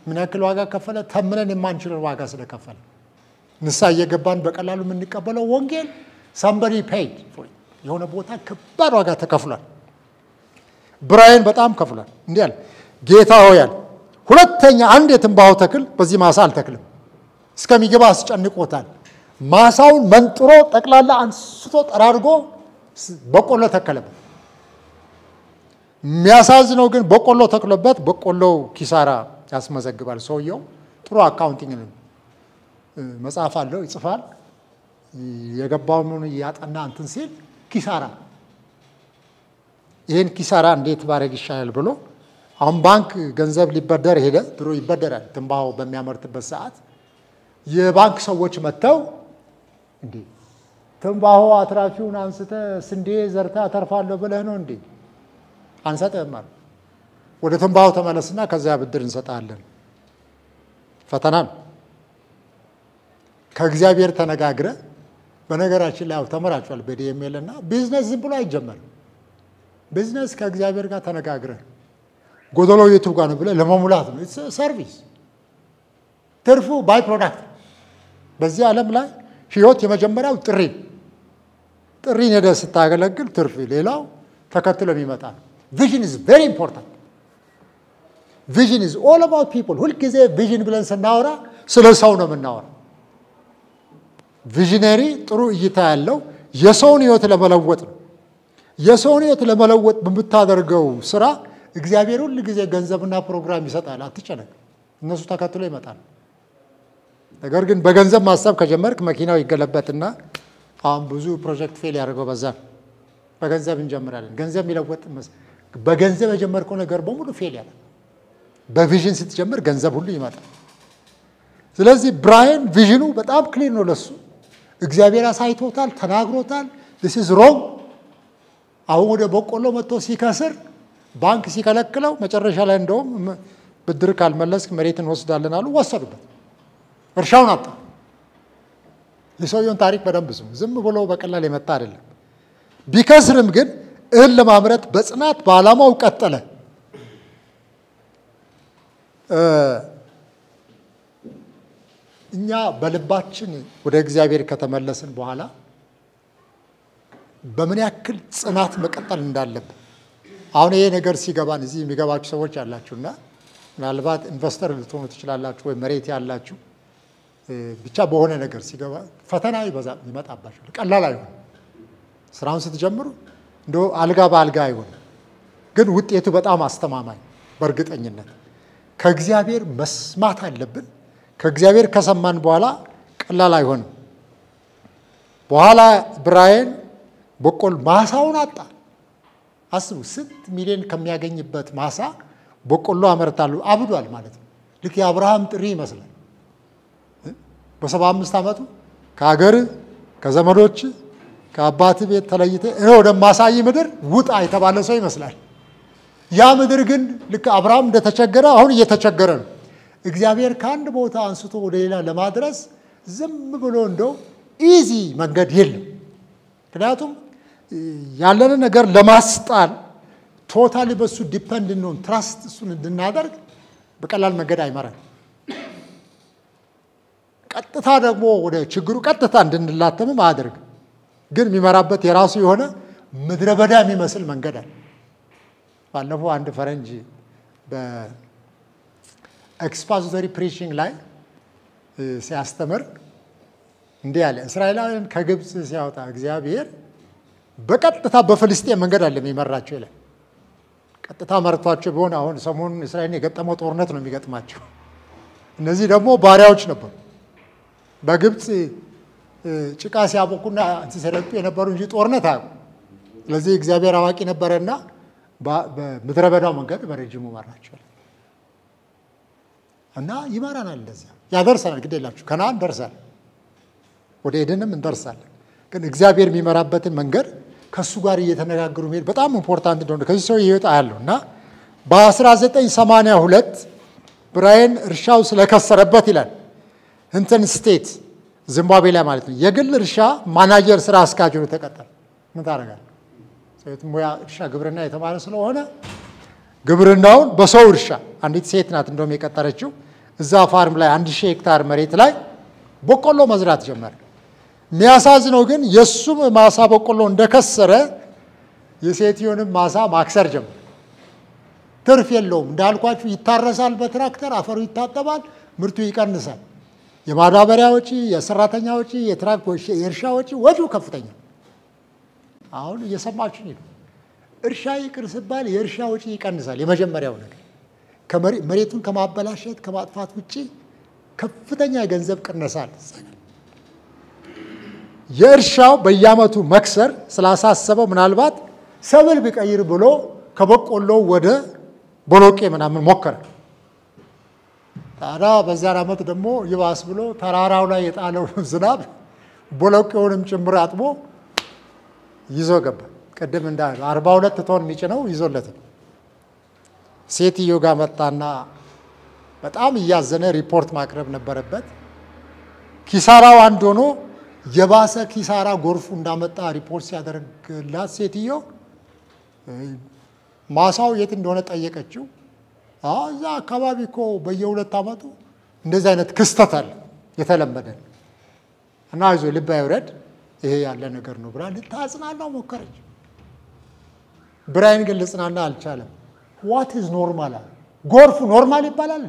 ምን ያክል ዋጋ ከፈለ? ተምነን የማንችለን ዋጋ ስለከፈለ ንስሐ እየገባን በቀላሉ የምንቀበለው ወንጌል ሳምበዲ ፔይድ የሆነ ቦታ ከባድ ዋጋ ተከፍሏል። ብራይን በጣም ከፍሏል። እንዲህ አለ፣ ጌታ ሆይ አለ፣ ሁለተኛ አንድ የትንባሆ ተክል በዚህ ማሳ አልተክልም። እስከሚገባ አስጨንቆታል። ማሳውን መንጥሮ ጠቅላላ አንስቶ ጠራርጎ በቆሎ ተከለበት። የሚያሳዝነው ግን በቆሎ ተክሎበት በቆሎው ኪሳራ ያስመዘግባል። ሰውየው ጥሩ አካውንቲንግ መጽሐፍ አለው ይጽፋል። የገባውን ያጠና እንትን ሲል ኪሳራ ይህን ኪሳራ እንዴት ባረግ ይሻላል ብሎ አሁን ባንክ ገንዘብ ሊበደር ሄደ። ድሮ ይበደራል ትንባሆ በሚያመርትበት ሰዓት የባንክ ሰዎች መጥተው እንዴ ትንባሆ አትራፊውን አንስተ ስንዴ ዘርታ አተርፋለሁ ብለህ ነው እንዴ? አንሰጥህም አሉ። ወደ ትንባሆ ተመለስና ከዚያ ብድር እንሰጣለን። ፈተና ነው። ከእግዚአብሔር ተነጋግረ በነገራችን ላይ ያው ተመራችኋል በዲኤምኤል እና ቢዝነስ ዝም ብሎ አይጀመርም። ቢዝነስ ከእግዚአብሔር ጋር ተነጋግረ ጎደሎ የቱ ጋር ነው ብለህ ለመሙላት ነው። ሰርቪስ ትርፉ ባይ ፕሮዳክት። በዚህ ዓለም ላይ ህይወት የመጀመሪያው ጥሪ ጥሪን ሄደህ ስታገለግል ትርፍ፣ ሌላው ተከትሎ የሚመጣ ነው። ቪዥን ኢዝ ቬሪ ኢምፖርታንት። ቪዥን ኢዝ ኦል አባውት ፒፕል። ሁልጊዜ ቪዥን ብለን ስናወራ ስለ ሰው ነው የምናወራ። ቪዥነሪ ጥሩ እይታ ያለው የሰውን ህይወት ለመለወጥ ነው። የሰውን ህይወት ለመለወጥ በምታደርገው ስራ እግዚአብሔር ሁል ጊዜ ገንዘብና ፕሮግራም ይሰጣል። አትጨነቅ፣ እነሱ ተከትሎ ይመጣል። ነገር ግን በገንዘብ ማሰብ ከጀመርክ መኪናው ይገለበትና አሁን ብዙ ፕሮጀክት ፌል ያደርገው በዛ ነው። በገንዘብ እንጀምራለን። ገንዘብ የሚለወጥ በገንዘብ የጀመርከው ነገር በሙሉ ፌል ያለ። በቪዥን ስትጀምር ገንዘብ ሁሉ ይመጣል። ስለዚህ ብራየን ቪዥኑ በጣም ክሊር ነው ለሱ እግዚአብሔር አሳይቶታል፣ ተናግሮታል። ዲስ ኢዝ ሮንግ። አሁን ወደ በቆሎ መጥቶ ሲከስር ባንክ ሲከለክለው መጨረሻ ላይ እንደውም ብድር ካልመለስክ መሬት እንወስዳለን አሉ። ወሰዱበት። እርሻውን አጣ። የሰውየውን ታሪክ በደንብ ስሙ። ዝም ብሎ በቀላል የመጣ አይደለም። ቢከስርም ግን እህል ለማምረት በጽናት በዓላማው ቀጠለ። እኛ በልባችን ወደ እግዚአብሔር ከተመለስን በኋላ በምን ያክል ጽናት መቀጠል እንዳለብን አሁን ይሄ ነገር ሲገባን እዚህ የሚገባችሁ ሰዎች ያላችሁና ምናልባት ኢንቨስተር ልትሆኑ ትችላላችሁ፣ ወይ መሬት ያላችሁ ብቻ በሆነ ነገር ሲገባ ፈተና ይበዛ ይመጣባችኋል። ቀላል አይሆንም። ስራውን ስትጀምሩ እንደ አልጋ በአልጋ አይሆንም፣ ግን ውጤቱ በጣም አስተማማኝ በእርግጠኝነት ከእግዚአብሔር መስማት አለብን። ከእግዚአብሔር ከሰማን በኋላ ቀላል አይሆንም። በኋላ ብራየን በቆል ማሳውን አጣ። አስቡ፣ ስንት ሚሊዮን ከሚያገኝበት ማሳ በቆሎ አመርታሉ። አብዷል ማለት ነው። ልክ የአብርሃም ጥሪ ይመስላል። በሰባ አምስት ዓመቱ ከሀገር ከዘመዶች ከአባት ቤት ተለይተ እኔ ወደማሳይ ምድር ውጣ የተባለ ሰው ይመስላል። ያ ምድር ግን ልክ አብርሃም እንደተቸገረ አሁን እየተቸገረ ነው። እግዚአብሔር ከአንድ ቦታ አንስቶ ወደ ሌላ ለማድረስ ዝም ብሎ እንደው ኢዚ መንገድ የለም። ምክንያቱም ያለንን ነገር ለማስጣል ቶታሊ በሱ ዲፐንድ እንሆን ትራስት እሱን እንድናደርግ በቀላል መንገድ አይመራል። ቀጥታ ደግሞ ወደ ችግሩ ቀጥታ እንድንላተምም አያደርግ። ግን የሚመራበት የራሱ የሆነ ምድረ በዳ የሚመስል መንገድ አለ። ባለፈው አንድ ፈረንጅ በኤክስፖዚቶሪ ፕሪቺንግ ላይ ሲያስተምር እንዲህ አለ። እስራኤላውያን ከግብፅ ሲያወጣ እግዚአብሔር በቀጥታ በፍልስጤን መንገድ አለ የሚመራቸው ይላል። ቀጥታ መርቷቸው ቢሆን አሁን ሰሞኑን እስራኤልን የገጠመው ጦርነት ነው የሚገጥማቸው። እነዚህ ደግሞ ባሪያዎች ነበሩ። በግብፅ ጭቃ ሲያቦኩና ሲሰለጡ የነበሩ እንጂ ጦርነት አያውቁ። ስለዚህ እግዚአብሔር አዋቂ ነበረና በምድረ በዳው መንገድ በረጅሙ መራቸዋል እና ይመራናል። እንደዚያ ያደርሰናል። ግድ የላችሁ ከነአን ደርሳል፣ ወደ ኤደንም እንደርሳለን። ግን እግዚአብሔር የሚመራበትን መንገድ ከእሱ ጋር እየተነጋገሩ መሄድ በጣም ኢምፖርታንት እንደሆነ ከዚህ ሰው ህይወት አያለሁ እና በ1982 ብራየን እርሻው ስለከሰረበት ይላል እንትን ስቴት ዚምባብዌ ላይ ማለት ነው የግል እርሻ ማናጀር ስራ አስኪያጅ ሆኖ ተቀጠረ። ምን ታደርጋለህ? ሙያ እርሻ ግብርና የተማረ ስለሆነ ግብርናውን በሰው እርሻ አንዲት ሴት ናት እንደውም የቀጠረችው እዛ ፋርም ላይ አንድ ሺህ ሄክታር መሬት ላይ በቆሎ መዝራት ጀመረ። የሚያሳዝነው ግን የእሱም ማሳ በቆሎ እንደከሰረ የሴትዮንም ማሳ ማክሰር ጀመረ። ትርፍ የለውም እንዳልኳችሁ፣ ይታረሳል በትራክተር አፈሩ ይታጠባል፣ ምርቱ ይቀንሳል። የማዳበሪያ ወጪ፣ የሰራተኛ ወጪ፣ የእርሻ ወጪ ወጪው ከፍተኛ። አሁን እየሰማችሁ ነው። እርሻ ይቅር ሲባል የእርሻ ወጪ ይቀንሳል። የመጀመሪያው ነገር መሬቱን ከማበላሸት ከማጥፋት ውጭ ከፍተኛ የገንዘብ ቅነሳል። የእርሻው በየዓመቱ መክሰር ስላሳሰበው ምናልባት ሰብል ቢቀይር ብሎ ከበቆሎ ወደ ቦሎቄ ምናምን ሞከረ። ታዲያ በዚያን ዓመት ደግሞ ይባስ ብሎ ተራራው ላይ የጣለው ዝናብ ቦሎቄውንም ጭምር አጥቦ ይዞ ገባ። ቅድም እንዳ አርባ ሁለት ቶን የሚጭነው ይዞለት ሴትዮ ጋር መጣና በጣም እያዘነ ሪፖርት ማቅረብ ነበረበት። ኪሳራው አንድ ሆኖ የባሰ ኪሳራ ጎርፉ እንዳመጣ ሪፖርት ሲያደርግላት ሴትዮ ማሳው የት እንደሆነ ጠየቀችው። እዛ አካባቢ እኮ በየሁለት ዓመቱ እንደዚህ አይነት ክስተት አለ የተለመደ እና አይዞ ልብ አይውረድ ይሄ ያለ ነገር ነው ብላ ልታጽናናው ሞከረች። ብራይን ግን ልጽናና አልቻለም። ዋት ኢዝ ኖርማል አለ። ጎርፉ ኖርማል ይባላል?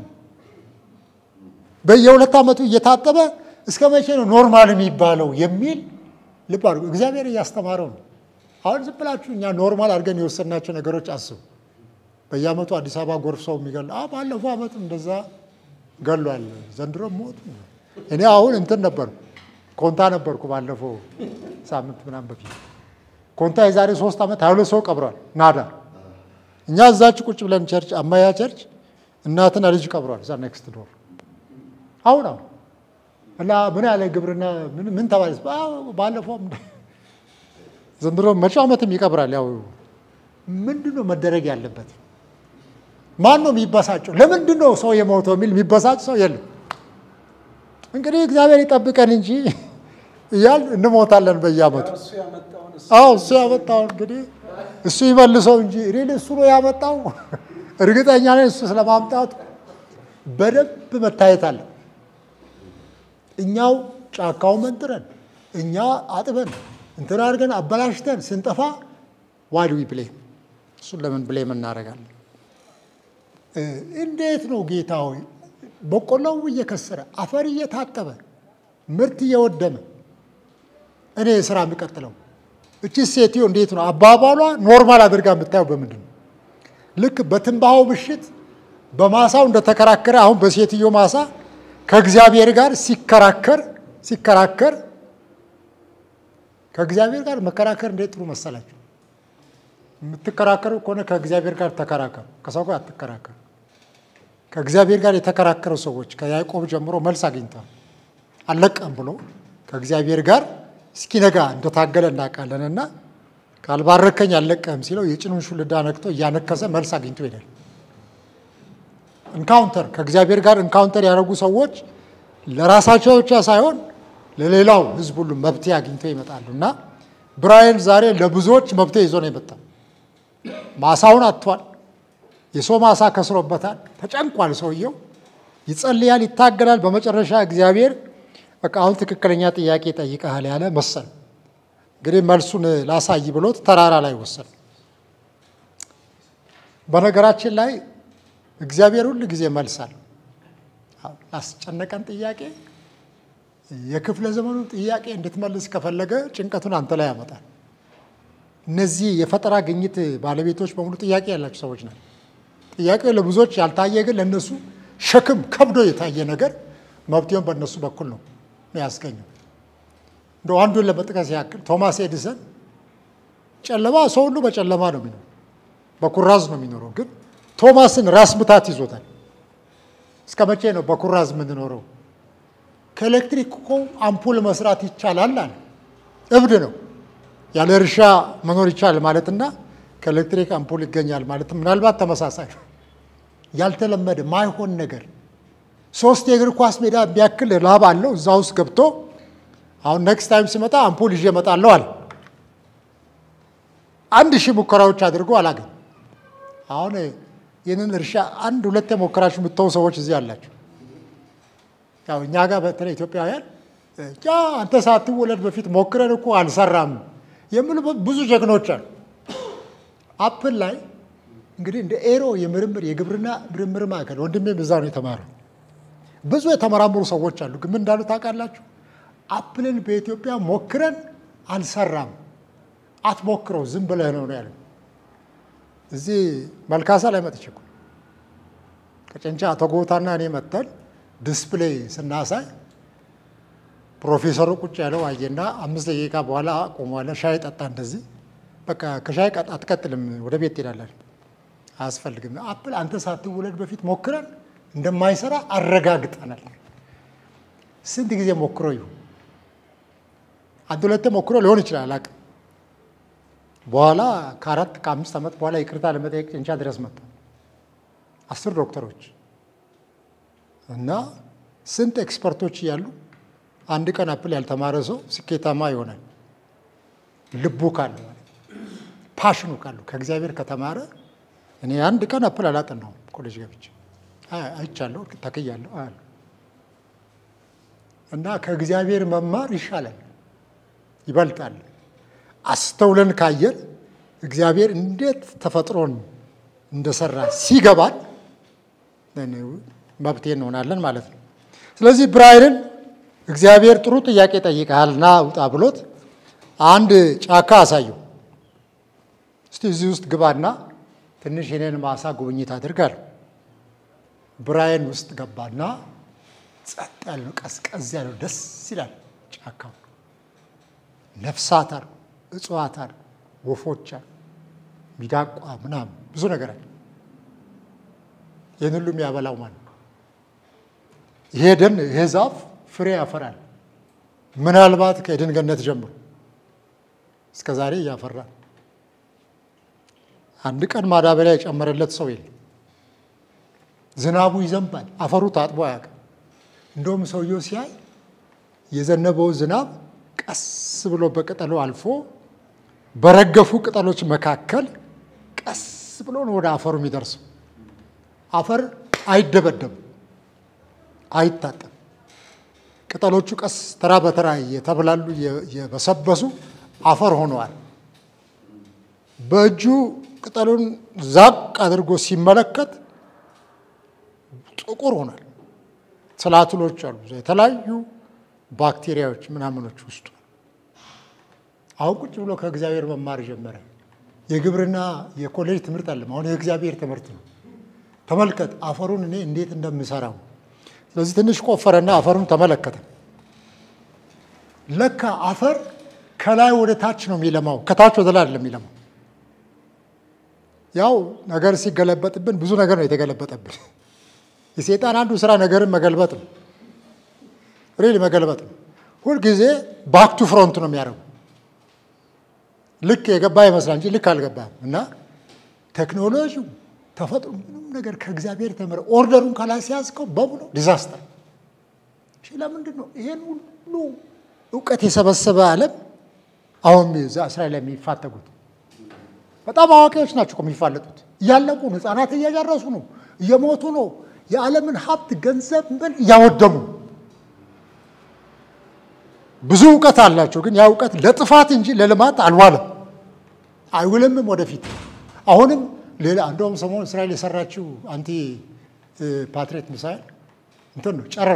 በየሁለት ዓመቱ እየታጠበ እስከ መቼ ነው ኖርማል የሚባለው የሚል ልብ አድርጉ። እግዚአብሔር እያስተማረው ነው። አሁን ዝም ብላችሁ እኛ ኖርማል አድርገን የወሰናቸው ነገሮች አስቡ። በየዓመቱ አዲስ አበባ ጎርፍ ሰው የሚገል ባለፈው ዓመት እንደዛ ገሏል፣ ዘንድሮ ሞት። እኔ አሁን እንትን ነበርኩ ኮንታ ነበርኩ ባለፈው ሳምንት ምናምን በፊት ኮንታ የዛሬ ሶስት ዓመት ሀያ ሁለት ሰው ቀብሯል። ናዳ እኛ እዛች ቁጭ ብለን ቸርች አማያ ቸርች እናትና ልጅ ቀብሯል። እዛ ኔክስት ዶር አሁን አሁን እና ምን ያለ ግብርና ምን ተባለ ባለፈውም ዘንድሮ መጪው ዓመትም ይቀብራል። ያው ምንድን ነው መደረግ ያለበት? ማን ነው የሚበሳጨው? ለምንድን ነው ሰው የሞተው የሚል የሚበሳጭ ሰው የለም። እንግዲህ እግዚአብሔር ይጠብቀን እንጂ እያል እንሞታለን በየዓመቱ። አዎ እሱ ያመጣው እንግዲህ እሱ ይመልሰው እንጂ ሪል እሱ ነው ያመጣው። እርግጠኛ ነኝ እሱ ስለማምጣቱ በደንብ መታየት አለ። እኛው ጫካው መንጥረን እኛ አጥበን እንትን አድርገን አበላሽተን ስንጠፋ ዋድ ዊ ብሌም እሱን ለምን ብሌም እናደርጋለን? እንዴት ነው ጌታ ሆይ በቆሎው እየከሰረ አፈር እየታጠበ ምርት እየወደመ እኔ ስራ የሚቀጥለው እቺ ሴትዮ እንዴት ነው አባባሏ ኖርማል አድርጋ የምታየው በምንድን ነው? ልክ በትንባሆ ምሽት በማሳው እንደተከራከረ አሁን በሴትዮ ማሳ ከእግዚአብሔር ጋር ሲከራከር ሲከራከር ከእግዚአብሔር ጋር መከራከር እንዴት ጥሩ መሰላችሁ። የምትከራከሩ ከሆነ ከእግዚአብሔር ጋር ተከራከሩ፣ ከሰው ጋር አትከራከሩ። ከእግዚአብሔር ጋር የተከራከሩ ሰዎች ከያዕቆብ ጀምሮ መልስ አግኝተዋል። አልለቀም ብሎ ከእግዚአብሔር ጋር እስኪነጋ እንደታገለ እናውቃለን። እና ካልባረከኝ አልለቀህም ሲለው የጭኑን ሹልዳ ነክቶ እያነከሰ መልስ አግኝቶ ይሄዳል። ኢንካውንተር ከእግዚአብሔር ጋር ኢንካውንተር ያደረጉ ሰዎች ለራሳቸው ብቻ ሳይሆን ለሌላው ሕዝብ ሁሉ መብቴ አግኝተው ይመጣሉ። እና ብራይን ዛሬ ለብዙዎች መብቴ ይዞ ነው የመጣው። ማሳውን አጥቷል። የሰው ማሳ ከስሮበታል። ተጨንቋል። ሰውየው ይጸልያል፣ ይታገላል። በመጨረሻ እግዚአብሔር በቃ አሁን ትክክለኛ ጥያቄ ጠይቀሃል ያለ መሰል። እንግዲህ መልሱን ላሳይ ብሎት ተራራ ላይ ወሰን። በነገራችን ላይ እግዚአብሔር ሁል ጊዜ መልሳል። ላስጨነቀን ጥያቄ የክፍለ ዘመኑ ጥያቄ እንድትመልስ ከፈለገ ጭንቀቱን አንተ ላይ ያመጣል። እነዚህ የፈጠራ ግኝት ባለቤቶች በሙሉ ጥያቄ ያላቸው ሰዎች ናቸው። ጥያቄው ለብዙዎች ያልታየ ግን ለእነሱ ሸክም ከብዶ የታየ ነገር መብትውን በእነሱ በኩል ነው ያስገኘው። እንደ አንዱን ለመጥቀስ ያክል ቶማስ ኤዲሰን ጨለማ ሰው ሁሉ በጨለማ ነው የሚኖረው፣ በኩራዝ ነው የሚኖረው። ግን ቶማስን ራስ ምታት ይዞታል። እስከ መቼ ነው በኩራዝ የምንኖረው? ከኤሌክትሪክ እኮ አምፑል መስራት ይቻላል አለ። እብድ ነው። ያለ እርሻ መኖር ይቻላል ማለትና ከኤሌክትሪክ አምፑል ይገኛል ማለት ምናልባት ተመሳሳይ ነው። ያልተለመደ ማይሆን ነገር ሶስት የእግር ኳስ ሜዳ ቢያክል ላብ አለው እዛ ውስጥ ገብቶ አሁን ኔክስት ታይም ሲመጣ አምፑል ይዤ እመጣለሁ አለ። አንድ ሺህ ሙከራዎች አድርጎ አላገኝ። አሁን ይህንን እርሻ አንድ ሁለት የሞከራችሁ የምትተው ሰዎች እዚህ አላቸው። ያው እኛ ጋር በተለይ ኢትዮጵያውያን ያ አንተ ሳትወለድ በፊት ሞክረን እኮ አልሰራም የሚሉ ብዙ ጀግኖች አሉ። አፕል ላይ እንግዲህ እንደ ኤሮ የምርምር የግብርና ምርምር ማዕከል ወንድሜም እዛ ነው የተማረው። ብዙ የተመራመሩ ሰዎች አሉ። ግን ምን እንዳሉ ታውቃላችሁ? አፕልን በኢትዮጵያ ሞክረን አልሰራም፣ አትሞክረው ዝም ብለህ ነው ነው ያለው። እዚህ መልካሳ ላይ መጥቼ እኮ ከጨንቻ አቶ ጎታና እኔ መጥተን ዲስፕሌይ ስናሳይ ፕሮፌሰሩ ቁጭ ያለው አየና አምስት ደቂቃ በኋላ ቆሟለ። ሻይ ጠጣ። እንደዚህ በቃ ከሻይ ቀጥ አትቀጥልም፣ ወደ ቤት ትሄዳለን፣ አያስፈልግም። አፕል አንተ ሳትወለድ በፊት ሞክረን እንደማይሰራ አረጋግጠናል። ስንት ጊዜ ሞክሮ ይሁን አንድ ሁለቴ ሞክሮ ሊሆን ይችላል አቅም በኋላ ከአራት ከአምስት ዓመት በኋላ ይቅርታ ለመጠየቅ ጭንቻ ድረስ መጣ። አስር ዶክተሮች እና ስንት ኤክስፐርቶች እያሉ አንድ ቀን አፕል ያልተማረ ሰው ስኬታማ ይሆናል። ልቡ ካለ ፓሽኑ ካሉ ከእግዚአብሔር ከተማረ እኔ አንድ ቀን አፕል አላጠናውም። ኮሌጅ ገብቼ አይቻለሁ፣ ተክያለሁ አያለሁ። እና ከእግዚአብሔር መማር ይሻላል፣ ይበልጣል። አስተውለን ካየን እግዚአብሔር እንዴት ተፈጥሮን እንደሰራ ሲገባል መብቴ እንሆናለን ማለት ነው። ስለዚህ ብራይልን እግዚአብሔር ጥሩ ጥያቄ ጠይቀሃል ና ውጣ ብሎት አንድ ጫካ አሳየው። እስቲ እዚህ ውስጥ ግባና ትንሽ የኔን ማሳ ጉብኝት አድርጋለሁ። ብራይን ውስጥ ገባና ጸጥ ያለው ቀዝቀዝ ያለው ደስ ይላል ጫካው። ነፍሳት አሉ፣ እጽዋት አሉ፣ ወፎች አሉ፣ ሚዳቋ ምናምን ብዙ ነገር አለ። ይህን ሁሉ የሚያበላው ማለት ነው። ይሄ ደን ይሄ ዛፍ ፍሬ ያፈራል። ምናልባት ከኤድን ገነት ጀምሮ እስከ ዛሬ እያፈራል። አንድ ቀን ማዳበሪያ የጨመረለት ሰው የለም። ዝናቡ ይዘንባል፣ አፈሩ ታጥቦ አያውቅም። እንደውም ሰውየው ሲያይ የዘነበው ዝናብ ቀስ ብሎ በቅጠሉ አልፎ በረገፉ ቅጠሎች መካከል ቀስ ብሎ ነው ወደ አፈሩ የሚደርሰው። አፈር አይደበደብም፣ አይታጠም። ቅጠሎቹ ቀስ ተራ በተራ የተብላሉ የበሰበሱ አፈር ሆነዋል። በእጁ ቅጠሉን ዛቅ አድርጎ ሲመለከት ጥቁር ሆኗል። ትላትሎች አሉ፣ የተለያዩ ባክቴሪያዎች ምናምኖች ውስጡ። አሁን ቁጭ ብሎ ከእግዚአብሔር መማር ጀመረ። የግብርና የኮሌጅ ትምህርት አለም፣ አሁን የእግዚአብሔር ትምህርት ነው። ተመልከት አፈሩን እኔ እንዴት እንደምሰራው። ስለዚህ ትንሽ ቆፈረና አፈሩን ተመለከተ። ለካ አፈር ከላይ ወደ ታች ነው የሚለማው፣ ከታች ወደ ላይ አይደለም የሚለማው። ያው ነገር ሲገለበጥብን ብዙ ነገር ነው የተገለበጠብን። የሴጣን አንዱ ስራ ነገርን መገልበጥ ነው። ሪል መገልበጥ ነው። ሁልጊዜ ባክቱ ፍሮንት ነው የሚያደርጉ። ልክ የገባ ይመስላል እንጂ ልክ አልገባም። እና ቴክኖሎጂው ተፈጥሮ ምንም ነገር ከእግዚአብሔር ተምረ ኦርደሩን ከላይ ሲያዝከው በሙሉ ዲዛስተር። እሺ ለምንድን ነው ይሄን ሁሉ እውቀት የሰበሰበ ዓለም አሁን እዛ እስራኤል የሚፋተጉት? በጣም አዋቂዎች ናቸው የሚፋለጡት። እያለቁ ነው። ህፃናት እየጨረሱ ነው፣ እየሞቱ ነው። የዓለምን ሀብት ገንዘብ ምን እያወደሙ ብዙ እውቀት አላቸው። ግን ያ እውቀት ለጥፋት እንጂ ለልማት አልዋለም፣ አይውልምም ወደፊት። አሁንም ሌላ እንደውም ሰሞኑን እስራኤል የሰራችው አንቲ ፓትሬት ሚሳይል እንትን ነው ጨረር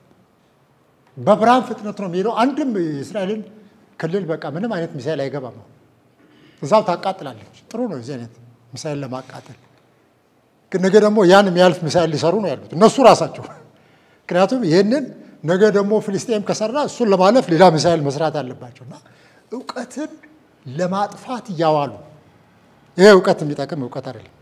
በብርሃን ፍጥነት ነው የሚሄደው። አንድም የእስራኤልን ክልል በቃ ምንም አይነት ሚሳይል አይገባም። እዛው ታቃጥላለች። ጥሩ ነው የዚህ አይነት ሚሳይል ለማቃጠል። ግን ነገ ደግሞ ያን የሚያልፍ ሚሳይል ሊሰሩ ነው ያሉት እነሱ ራሳቸው። ምክንያቱም ይህንን ነገ ደግሞ ፍልስጤም ከሰራ እሱን ለማለፍ ሌላ ሚሳይል መስራት አለባቸው እና እውቀትን ለማጥፋት እያዋሉ ይሄ እውቀት የሚጠቅም እውቀት አይደለም።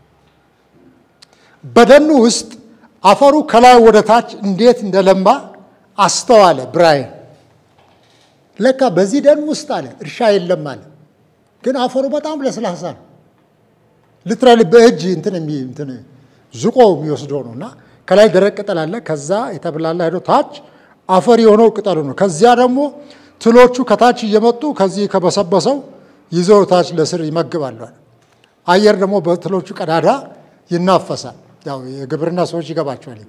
በደኑ ውስጥ አፈሩ ከላይ ወደ ታች እንዴት እንደለማ አስተዋለ ብራይን። ለካ በዚህ ደን ውስጥ አለ እርሻ የለም አለ፣ ግን አፈሩ በጣም ለስላሳ ነው። ልትራሊ በእጅ እንትን እንትን ዝቆ የሚወስደው ነው እና ከላይ ደረቅ ቅጠል አለ። ከዛ የተብላላ ሄዶ ታች አፈር የሆነው ቅጠሉ ነው። ከዚያ ደግሞ ትሎቹ ከታች እየመጡ ከዚህ ከበሰበሰው ይዘው ታች ለስር ይመግባሉ። አየር ደግሞ በትሎቹ ቀዳዳ ይናፈሳል። ያው የግብርና ሰዎች ይገባቸዋል።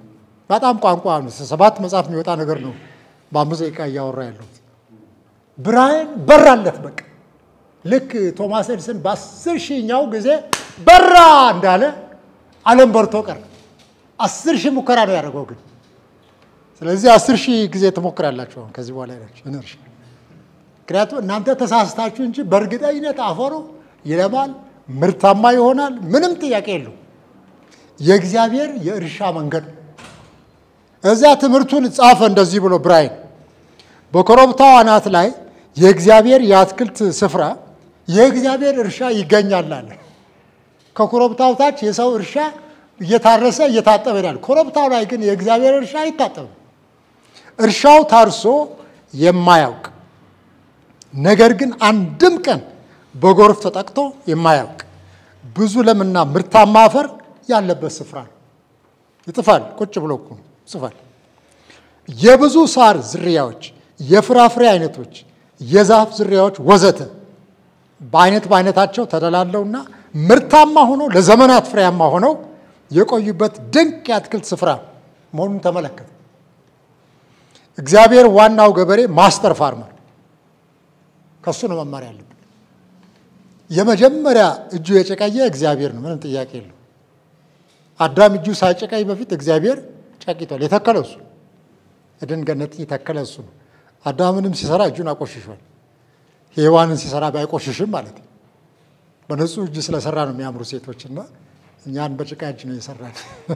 በጣም ቋንቋ ነው። ሰባት መጽሐፍ የሚወጣ ነገር ነው። በአምስት ደቂቃ እያወራ ያለሁት ብርሃን በራለት። በቃ ልክ ቶማስ ኤድሰን በአስር ሺኛው ጊዜ በራ እንዳለ ዓለም በርቶ ቀረ። አስር ሺህ ሙከራ ነው ያደረገው ግን ስለዚህ አስር ሺህ ጊዜ ትሞክራላችሁ አሁን ከዚህ በኋላ ሄዳችሁ እነርሽ ምክንያቱም እናንተ ተሳስታችሁ እንጂ በእርግጠኝነት አፈሩ ይለማል፣ ምርታማ ይሆናል። ምንም ጥያቄ የለው። የእግዚአብሔር የእርሻ መንገድ ነው። እዚያ ትምህርቱን ጻፈ እንደዚህ ብሎ ብራይን በኮረብታው አናት ላይ የእግዚአብሔር የአትክልት ስፍራ የእግዚአብሔር እርሻ ይገኛል አለ። ከኮረብታው ታች የሰው እርሻ እየታረሰ እየታጠበ ይላል። ኮረብታው ላይ ግን የእግዚአብሔር እርሻ አይታጠብም። እርሻው ታርሶ የማያውቅ ነገር ግን አንድም ቀን በጎርፍ ተጠቅቶ የማያውቅ ብዙ ለምና ምርታማ አፈር ያለበት ስፍራ ነው። ይጥፋል። ቁጭ ብሎ እኮ ነው ይጽፋል። የብዙ ሳር ዝርያዎች፣ የፍራፍሬ አይነቶች፣ የዛፍ ዝርያዎች ወዘተ በአይነት በአይነታቸው ተደላለውና ምርታማ ሆነው ለዘመናት ፍሬያማ ሆነው የቆዩበት ድንቅ የአትክልት ስፍራ መሆኑን ተመለከተ። እግዚአብሔር ዋናው ገበሬ ማስተር ፋርመር፣ ከሱ ነው መማር ያለብን። የመጀመሪያ እጁ የጨቀየ እግዚአብሔር ነው፣ ምንም ጥያቄ የለው። አዳም እጁ ሳይጨቀይ በፊት እግዚአብሔር ጨቂቷል። የተከለው እሱ ኤደን ገነትን የተከለ እሱ ነው። አዳምንም ሲሰራ እጁን አቆሽሿል። ሔዋንን ሲሰራ ባይቆሽሽም ማለት ነው። በንጹህ እጅ ስለሰራ ነው የሚያምሩ ሴቶችና እኛን በጭቃ እጅ ነው የሰራን።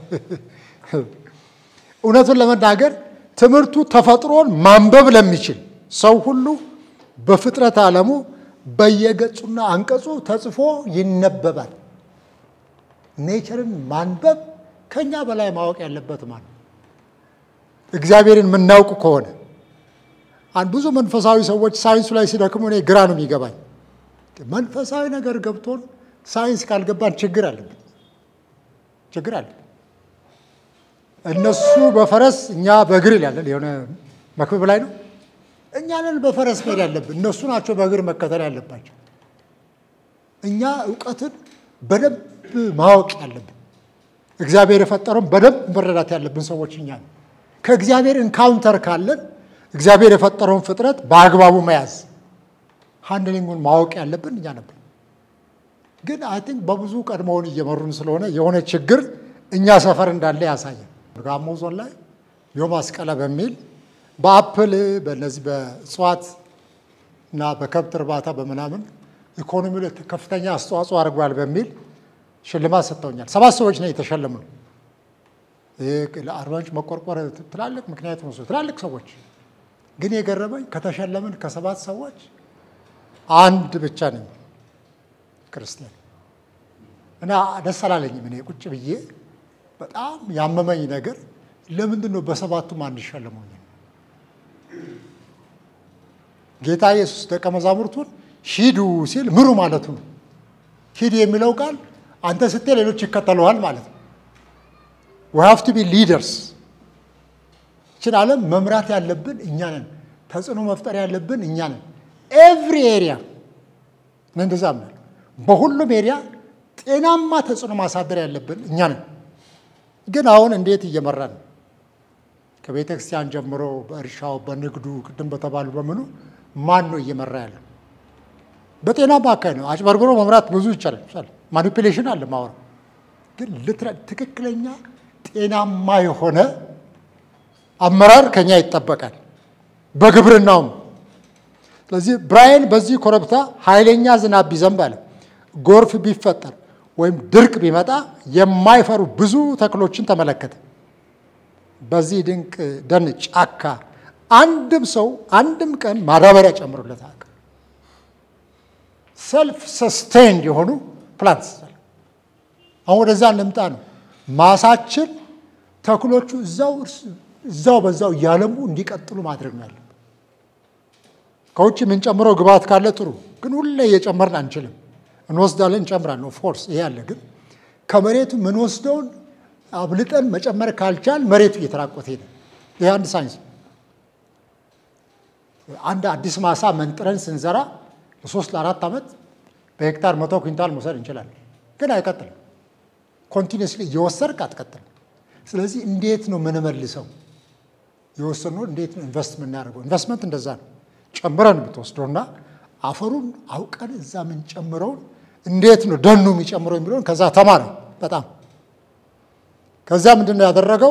እውነቱን ለመናገር ትምህርቱ ተፈጥሮን ማንበብ ለሚችል ሰው ሁሉ በፍጥረት ዓለሙ በየገጹና አንቀጹ ተጽፎ ይነበባል። ኔቸርን ማንበብ ከኛ በላይ ማወቅ ያለበት ማለት እግዚአብሔርን የምናውቁ ከሆነ ብዙ መንፈሳዊ ሰዎች ሳይንሱ ላይ ሲደክሙ እኔ ግራ ነው የሚገባኝ። መንፈሳዊ ነገር ገብቶን ሳይንስ ካልገባን ችግር አለብን ችግር አለ። እነሱ በፈረስ እኛ በእግር ይላለን። የሆነ መክብብ ላይ ነው። እኛንን በፈረስ መሄድ ያለብን፣ እነሱ ናቸው በእግር መከተል ያለባቸው። እኛ እውቀትን በደንብ ማወቅ ያለብን፣ እግዚአብሔር የፈጠረውን በደንብ መረዳት ያለብን ሰዎች እኛ ነው። ከእግዚአብሔር ኢንካውንተር ካለን እግዚአብሔር የፈጠረውን ፍጥረት በአግባቡ መያዝ ሃንድሊንጉን ማወቅ ያለብን እኛ ነበር። ግን አይ ቲንክ በብዙ ቀድሞውን እየመሩን ስለሆነ የሆነ ችግር እኛ ሰፈር እንዳለ ያሳያል። ጋሞ ዞን ላይ ዮም አስቀለ በሚል በአፕል በነዚህ በእጽዋት እና በከብት እርባታ በምናምን ኢኮኖሚ ላይ ከፍተኛ አስተዋጽኦ አድርጓል በሚል ሽልማት ሰጥተውኛል። ሰባት ሰዎች ነው የተሸለሙ ነው። ለአርባ ምንጭ መቆርቆር ትላልቅ ምክንያት ነው። ትላልቅ ሰዎች ግን የገረመኝ ከተሸለምን ከሰባት ሰዎች አንድ ብቻ ነኝ ክርስቲያን እና ደስ አላለኝም። እኔ ቁጭ ብዬ በጣም ያመመኝ ነገር ለምንድን ነው በሰባቱም አንሸለመው? ጌታ ኢየሱስ ደቀ መዛሙርቱን ሂዱ ሲል ምሩ ማለቱ ነው። ሂድ የሚለው ቃል አንተ ስትል ሌሎች ይከተለዋል ማለት ነው። ዊ ሃቭ ቱ ቢ ሊደርስ። ይችን ዓለም መምራት ያለብን እኛ ነን። ተጽዕኖ መፍጠር ያለብን እኛ ነን። ኤቭሪ ኤሪያ እንደዛ ምናል በሁሉም ኤሪያ ጤናማ ተጽዕኖ ማሳደር ያለብን እኛ ነን። ግን አሁን እንዴት እየመራን ነው? ከቤተ ክርስቲያን ጀምሮ በእርሻው፣ በንግዱ፣ ቅድም በተባሉ በምኑ ማን ነው እየመራ ያለው? በጤናማ አካሄድ ነው። አጭበርብሮ መምራት ብዙ ይቻላል። ማኒፕሌሽን አለ ማወራ ግን ትክክለኛ ጤናማ የሆነ አመራር ከኛ ይጠበቃል። በግብርናውም ስለዚህ ብራይን በዚህ ኮረብታ ኃይለኛ ዝናብ ቢዘንብ አለ ጎርፍ ቢፈጠር ወይም ድርቅ ቢመጣ የማይፈሩ ብዙ ተክሎችን ተመለከተ። በዚህ ድንቅ ደን ጫካ አንድም ሰው አንድም ቀን ማዳበሪያ ጨምሮለት አያውቅም። ሰልፍ ሰስቴንድ የሆኑ ፕላንትስ አሁን ወደዛ እንምጣ ነው። ማሳችን ተክሎቹ እዛው እዛው በዛው እያለሙ እንዲቀጥሉ ማድረግ ነው ያለብን። ከውጭ የምንጨምረው ግብዓት ካለ ጥሩ፣ ግን ሁሌ እየጨመርን አንችልም። እንወስዳለን፣ እንጨምራለን። ኦፍኮርስ ይሄ አለ። ግን ከመሬቱ የምንወስደውን አብልጠን መጨመር ካልቻል መሬቱ እየተራቆተ ሄደ። ይሄ አንድ ሳይንስ። አንድ አዲስ ማሳ መንጥረን ስንዘራ ለሶስት ለአራት ዓመት በሄክታር መቶ ኩንታል መውሰድ እንችላለን፣ ግን አይቀጥልም። ኮንቲኒስሊ እየወሰድክ አትቀጥልም። ስለዚህ እንዴት ነው ምንመልሰው? የወሰኑ እንዴት ነው ኢንቨስት የምናደርገው? ኢንቨስትመንት እንደዛ ነው። ጨምረን ብትወስደውና አፈሩን አውቀን እዛ የምንጨምረውን እንዴት ነው ደኑ የሚጨምረው የሚለውን ከዛ ተማረ በጣም ከዛ ምንድን ነው ያደረገው?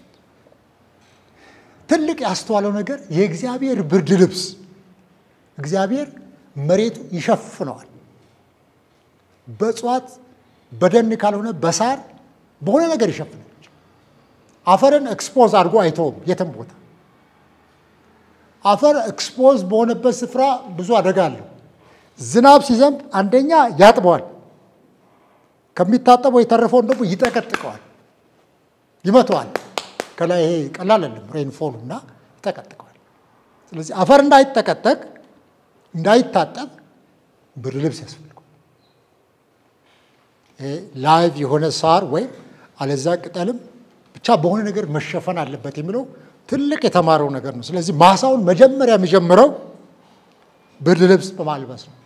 ትልቅ ያስተዋለው ነገር የእግዚአብሔር ብርድ ልብስ እግዚአብሔር መሬቱ ይሸፍነዋል። በእጽዋት በደን ካልሆነ በሳር በሆነ ነገር ይሸፍናል። አፈርን ኤክስፖዝ አድርጎ አይተውም የትም ቦታ። አፈር ኤክስፖዝ በሆነበት ስፍራ ብዙ አደጋ አለው። ዝናብ ሲዘንብ አንደኛ ያጥበዋል፣ ከሚታጠበው የተረፈውን ደግሞ ይጠቀጥቀዋል፣ ይመተዋል። ከላይ ይሄ ቀላል አይደለም ሬንፎሉ እና ይጠቀጥቀዋል። ስለዚህ አፈር እንዳይጠቀጠቅ እንዳይታጠብ ብርድ ልብስ ያስፈልገዋል። ላይቭ የሆነ ሳር ወይም አለዛ ቅጠልም ብቻ በሆነ ነገር መሸፈን አለበት የሚለው ትልቅ የተማረው ነገር ነው። ስለዚህ ማሳውን መጀመሪያ የሚጀምረው ብርድ ልብስ በማልበስ ነው።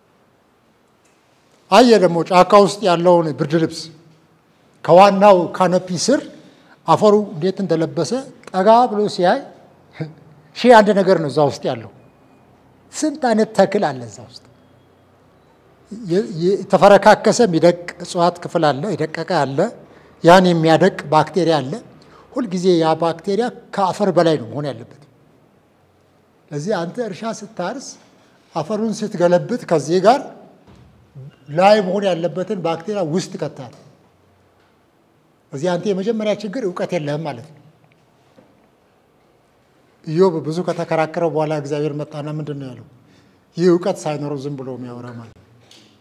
አየ ደግሞ ጫካ ውስጥ ያለውን ብርድ ልብስ ከዋናው ካነፒ ስር አፈሩ እንዴት እንደለበሰ ጠጋ ብሎ ሲያይ ሺህ አንድ ነገር ነው እዛ ውስጥ ያለው። ስንት አይነት ተክል አለ እዛ ውስጥ። የተፈረካከሰ የሚደቅ እጽዋት ክፍል አለ፣ የደቀቀ አለ፣ ያን የሚያደቅ ባክቴሪያ አለ። ሁልጊዜ ያ ባክቴሪያ ከአፈር በላይ ነው መሆን ያለበት። ለዚህ አንተ እርሻ ስታርስ አፈሩን ስትገለብጥ ከዚህ ጋር ላይ መሆን ያለበትን ባክቴሪያ ውስጥ ይከታል። እዚህ አንተ የመጀመሪያ ችግር እውቀት የለህም ማለት ነው። ኢዮብ ብዙ ከተከራከረው በኋላ እግዚአብሔር መጣና ምንድን ነው ያለው? ይህ እውቀት ሳይኖረው ዝም ብሎ የሚያወራ ማለት ነው።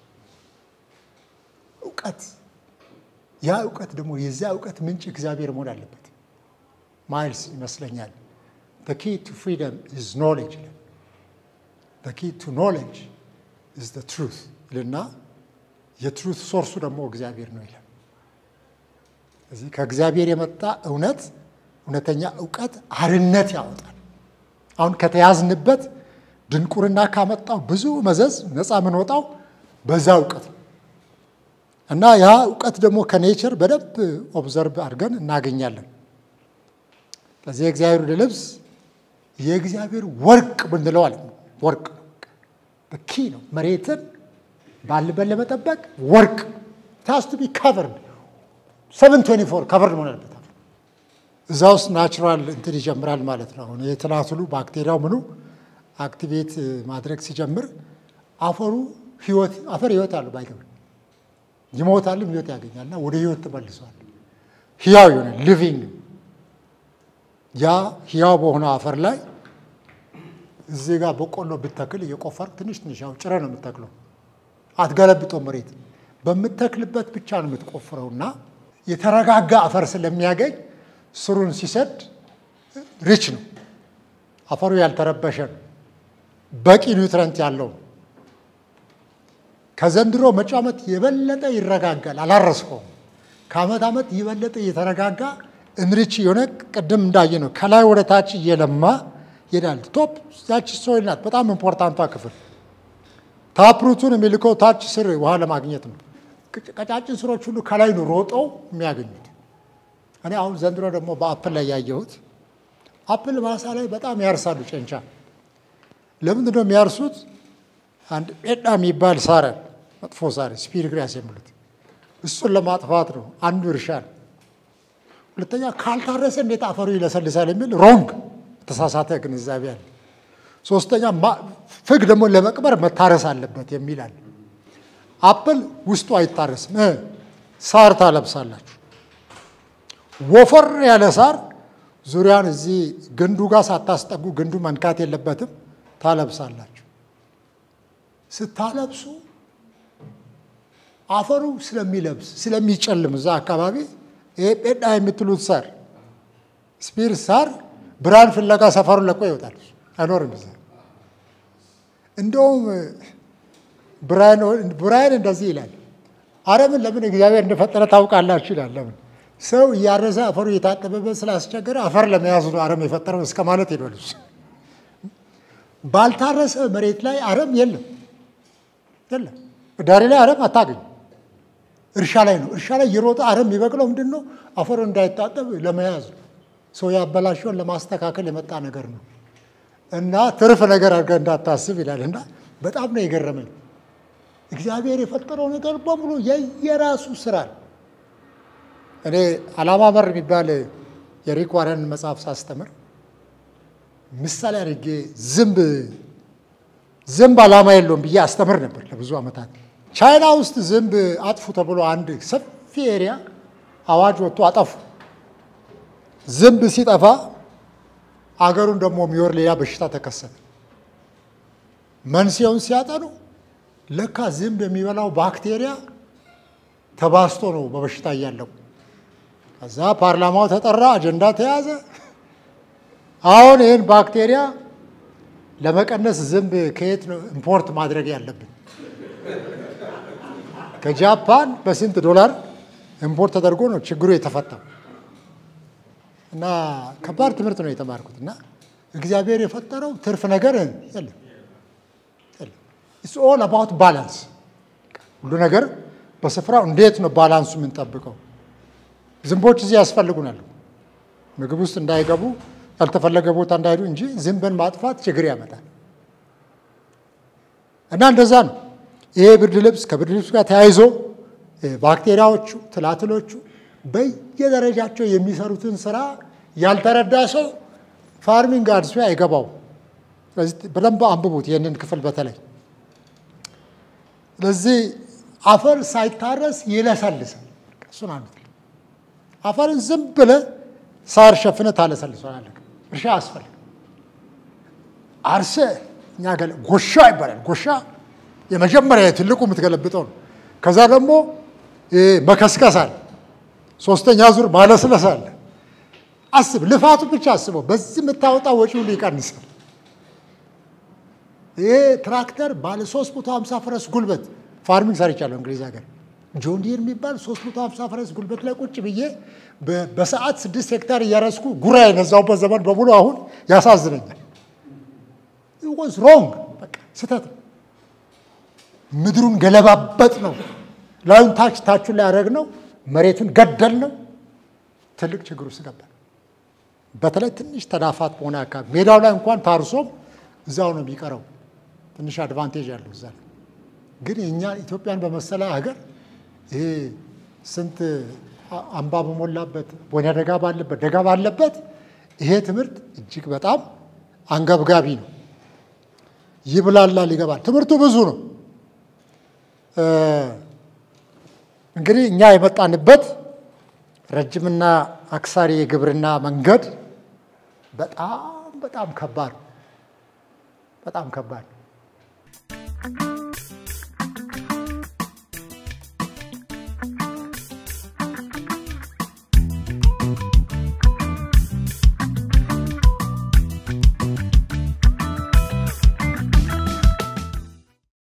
እውቀት ያ እውቀት ደግሞ የዚያ እውቀት ምንጭ እግዚአብሔር መሆን አለበት። ማይልስ ይመስለኛል the key to freedom is knowledge ይላል። the key to knowledge is the truth ይልና የትሩት ሶርሱ ደግሞ እግዚአብሔር ነው ይላል። እዚህ ከእግዚአብሔር የመጣ እውነት እውነተኛ እውቀት አርነት ያወጣል። አሁን ከተያዝንበት ድንቁርና ካመጣው ብዙ መዘዝ ነፃ የምንወጣው በዛ እውቀት ነው እና ያ እውቀት ደግሞ ከኔቸር በደንብ ኦብዘርቭ አድርገን እናገኛለን። ስለዚህ የእግዚአብሔር ልብስ የእግዚአብሔር ወርቅ ብንለው አለ ወርቅ ነው ኪ ነው። መሬትን ባልበን ለመጠበቅ ወርቅ ታስቱ ቢ ካቨርድ ሰቨን ትዌንቲ ፎር ካቨርድ መሆን አለበት። እዛ ውስጥ ናቹራል እንትን ይጀምራል ማለት ነው። አሁን የትናትሉ ባክቴሪያው ምኑ አክቲቬት ማድረግ ሲጀምር አፈሩ ህይወት አፈር ህይወት አለው ባይገብ ይሞታልም ህይወት ያገኛልና ወደ ህይወት ተመልሷል። ህያው የሆነ ሊቪንግ ያ ህያው በሆነው አፈር ላይ እዚህ ጋር በቆሎ ብተክል እየቆፈር ትንሽ ትንሽ ያው ጭረ ነው የምተክለው። አትገለብጦ መሬት በምተክልበት ብቻ ነው የምትቆፍረውና የተረጋጋ አፈር ስለሚያገኝ ስሩን ሲሰድ ሪች ነው። አፈሩ ያልተረበሸ ነው። በቂ ኒውትረንት ያለው ነው። ከዘንድሮ መጪው ዓመት የበለጠ ይረጋጋል። አላረስከውም። ከዓመት ዓመት የበለጠ እየተረጋጋ እንሪች የሆነ ቅድም እንዳየ ነው ከላይ ወደ ታች እየለማ ይሄዳል። ቶፕ ያቺ ሶይል ናት በጣም ኢምፖርታንቷ ክፍል። ታፕሩቱን የሚልከው ታች ስር ውሃ ለማግኘት ነው። ቀጫጭን ስሮች ሁሉ ከላይ ነው ሮጠው የሚያገኙት። እኔ አሁን ዘንድሮ ደግሞ በአፕል ላይ ያየሁት አፕል ማሳ ላይ በጣም ያርሳሉ ጨንቻ። ለምንድን ነው የሚያርሱት? አንድ ጴዳ የሚባል ሳር መጥፎ ሳር ስፒሪግራስ የሚሉት እሱን ለማጥፋት ነው። አንዱ እርሻ ነው። ሁለተኛ ካልታረሰ እንዴት አፈሩ ይለሰልሳል የሚል ሮንግ ተሳሳተ ግንዛቤ አለ። ሶስተኛ ፍግ ደግሞ ለመቅበር መታረስ አለበት የሚል አለ። አፕል ውስጡ አይታረስም፣ ሳር ታለብሳላችሁ። ወፈር ያለ ሳር ዙሪያን እዚህ ግንዱ ጋር ሳታስጠጉ ግንዱ መንካት የለበትም ታለብሳላችሁ። ስታለብሱ አፈሩ ስለሚለብስ ስለሚጨልም እዛ አካባቢ ይሄ ጴዳ የምትሉት ሳር ስፒር ሳር ብርሃን ፍለጋ ሰፈሩን ለቆ ይወጣል፣ አይኖርም እዛ። እንደውም ብራያን እንደዚህ ይላል፣ አረምን ለምን እግዚአብሔር እንደፈጠረ ታውቃላችሁ ይላል። ለምን ሰው እያረሰ አፈሩ እየታጠበበት ስላስቸገረ አፈር ለመያዝ ነው አረም የፈጠረው እስከ ማለት ሄዷል። ባልታረሰ መሬት ላይ አረም የለም የለም። ዳሬ ላይ አረም አታገኙ። እርሻ ላይ ነው። እርሻ ላይ የሮጠ አረም የሚበቅለው ምንድን ነው? አፈሩ እንዳይታጠብ ለመያዝ ነው። ሰው ያበላሸውን ለማስተካከል የመጣ ነገር ነው እና ትርፍ ነገር አድርገህ እንዳታስብ ይላል እና በጣም ነው የገረመኝ። እግዚአብሔር የፈጠረው ነገር በሙሉ የየራሱ ስራ ነው። እኔ ዓላማ መር የሚባል የሪክ ዋረን መጽሐፍ ሳስተምር ምሳሌ አድርጌ ዝንብ ዝንብ ዓላማ የለውም ብዬ አስተምር ነበር ለብዙ ዓመታት። ቻይና ውስጥ ዝንብ አጥፉ ተብሎ አንድ ሰፊ ኤሪያ አዋጅ ወጥቶ አጠፉ። ዝንብ ሲጠፋ አገሩን ደግሞ የሚወር ሌላ በሽታ ተከሰተ። መንስኤውን ሲያጠኑ ለካ ዝንብ የሚበላው ባክቴሪያ ተባስቶ ነው በበሽታ እያለው። ከዛ ፓርላማው ተጠራ፣ አጀንዳ ተያዘ። አሁን ይህን ባክቴሪያ ለመቀነስ ዝንብ ከየት ነው ኢምፖርት ማድረግ ያለብን? ከጃፓን በስንት ዶላር ኢምፖርት ተደርጎ ነው ችግሩ የተፈታው። እና ከባድ ትምህርት ነው የተማርኩት። እና እግዚአብሔር የፈጠረው ትርፍ ነገር የለም። ኢትስ ኦል አባውት ባላንስ። ሁሉ ነገር በስፍራው እንዴት ነው ባላንሱ የምንጠብቀው? ዝንቦች እዚህ ያስፈልጉናል፣ ምግብ ውስጥ እንዳይገቡ ያልተፈለገ ቦታ እንዳይሄዱ እንጂ ዝንብን ማጥፋት ችግር ያመጣል። እና እንደዛ ነው። ይሄ ብርድ ልብስ ከብርድ ልብስ ጋር ተያይዞ ባክቴሪያዎቹ፣ ትላትሎቹ በየደረጃቸው የሚሰሩትን ስራ ያልተረዳ ሰው ፋርሚንግ አድሶ አይገባው። ስለዚህ በደንብ አንብቡት ይህንን ክፍል በተለይ ስለዚህ አፈር ሳይታረስ ይለሰልሳል። እሱን አንዱ አፈርን ዝም ብለህ ሳር ሸፍነህ ታለሰልሰዋለህ። እርሻ አስፈልግ አርሰ እኛ ገለ ጎሻ ይባላል። ጎሻ የመጀመሪያ ትልቁ የምትገለብጠው ነው። ከዛ ደግሞ መከስከስ አለ። ሶስተኛ ዙር ማለስለስ አለ። አስብ፣ ልፋቱ ብቻ አስበው። በዚህ የምታወጣው ወጪ ሁሉ ይቀንሳል። ይሄ ትራክተር ባለ 350 ፈረስ ጉልበት ፋርሚንግ ሰርቻለሁ እንግሊዝ ሀገር ጆን ዲር የሚባል 350 ፈረስ ጉልበት ላይ ቁጭ ብዬ በሰዓት ስድስት ሄክታር እያረስኩ ጉራ የነዛውበት ዘመን በሙሉ አሁን ያሳዝነኛል። ወዝ ሮንግ በቃ ስህተት ነው። ምድሩን ገለባበጥ ነው። ላዩን ታች ታቹን ላይ ያደረግ ነው። መሬቱን ገደል ነው። ትልቅ ችግር ውስጥ ገባ። በተለይ ትንሽ ተዳፋት በሆነ አካባቢ ሜዳው ላይ እንኳን ታርሶም እዛው ነው የሚቀረው። ትንሽ አድቫንቴጅ ያለው እዛ ግን የእኛ ኢትዮጵያን በመሰለ ሀገር ይሄ ስንት አምባ በሞላበት ወይና ደጋ ባለበት ደጋ ባለበት ይሄ ትምህርት እጅግ በጣም አንገብጋቢ ነው። ይብላላል፣ ይገባል። ትምህርቱ ብዙ ነው። እንግዲህ እኛ የመጣንበት ረጅምና አክሳሪ የግብርና መንገድ በጣም በጣም ከባድ በጣም ከባድ